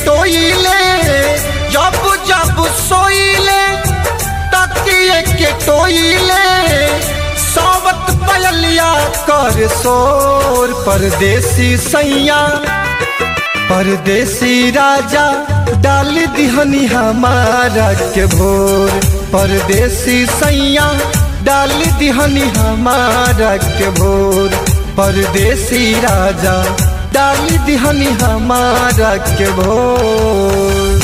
टोइले जब जब सोइले तकिए के टोइले सावत पयलिया कर सोर परदेसी सैया परदेसी राजा डाल दिहनी हमारा के भोर परदेसी सैया डाल दिहनी हमारा के भोर परदेसी राजा डाल दिहनी हमारा के भोर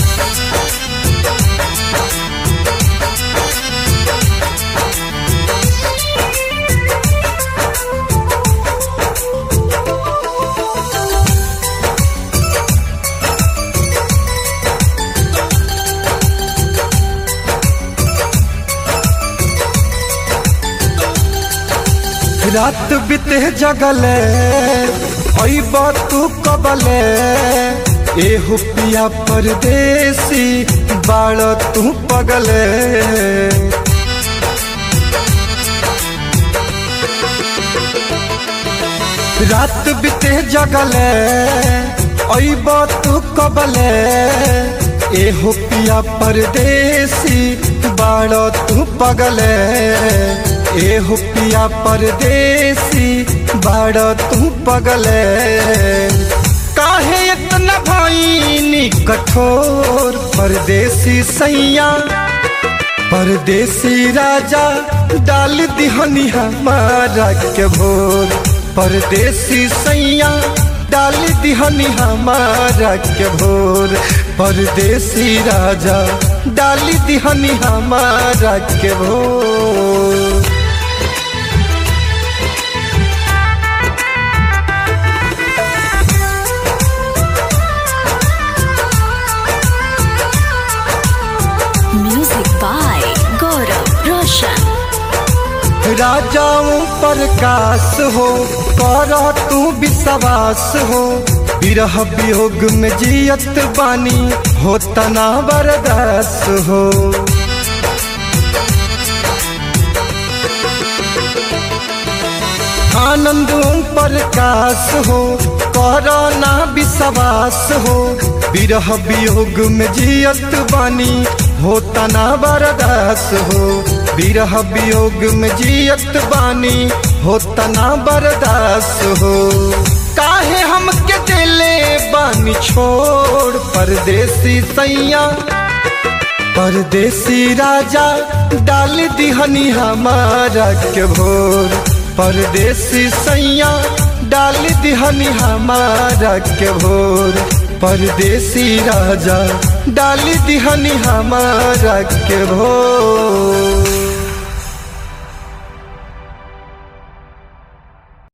रात बीते जगले अइब तू कबले एहु पिया परदेसी बाड़ तू पगले रात बीते जगले अइब तू कबले एहु पिया परदेसी बाड़ तू पगले एहु पिया परदेसी बाड़ तू पगले काहे इतना भईनी कठोर परदेसी सैया परदेसी राजा डाल दिहनी हमारा के भोर परदेसी सैया डाल दिहनी हमारा के भोर परदेसी राजा डाल दिहनी हमारा के भोर Music by Gaurav Roshan. राजाओं प्रकाश हो कर तू विश्वास हो विरह वियोग में जियत बानी हो तना बरदास हो आनंद प्रकाश हो कर ना विश्वास हो विरह वियोग में जियत बानी हो तना बरदास हो विरह वियोग में जियत बानी हो तना बरदास हो काहे हमके दिले बानी छोड़ परदेसी सैया परदेसी राजा डाल दिहनी हमारा के भोर परदेसी सैया डाल दिहनी हमारा के भोर परदेसी राजा डाल दिहनी हमारा के भोर